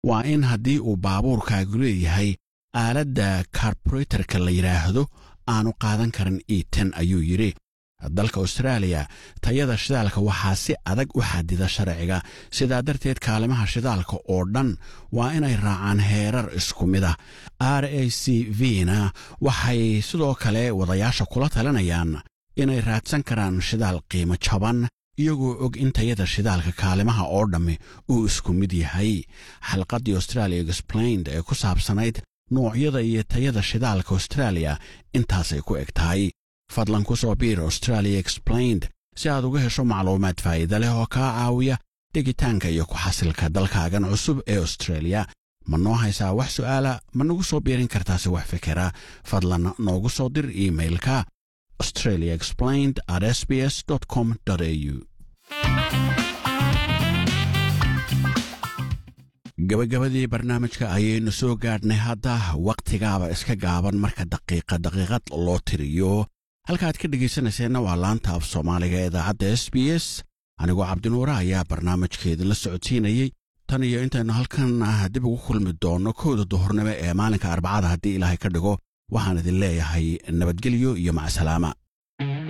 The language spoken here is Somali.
waa in haddii uu baabuurkaagu leeyahay aaladda karburetorka la yidhaahdo aanu qaadan karin iiten ayuu yidhi dalka austraaliya tayada shidaalka waxaa si adag u xadida sharciga sidaa darteed kaalimaha shidaalka oo dhan waa inay raacaan heerar isku mid ah r a c v na waxay sidoo kale wadayaasha kula talinayaan inay raadsan karaan shidaal qiimo jaban iyagoo og in tayada shidaalka kaalimaha oo dhammi uu isku mid yahay xalqaddii australia explained ee ku saabsanayd noocyada iyo tayada shidaalka austraaliya intaasay ku eg tahay fadlan ku soo biir australia explained si aad uga hesho macluumaad faa'iida leh oo kaa caawiya dhegitaanka iyo ku xasilka dalkaagan cusub ee australia ma noo haysaa wax su'aala ma nagu soo biirin kartaase wax fikera fadlan noogu soo dir iimailka australia explained at s b s com au gabagabadii barnaamijka ayaynu soo gaadhnay hadda wakhtigaaba iska gaaban marka daqiiqa daqiiqad loo tiriyo halkaaad ka dhegaysanayseena waa laanta af soomaaliga ee idaacadda s b s anigoo cabdinuure ayaa barnaamijkeedinla socodsiinayey tan iyo intaynu halkan dib ugu kulmi doonno kowda duhurnimo ee maalinka arbacada haddii ilaahay ka dhigo waxaan idin leeyahay nabadgelyo iyo macsalaama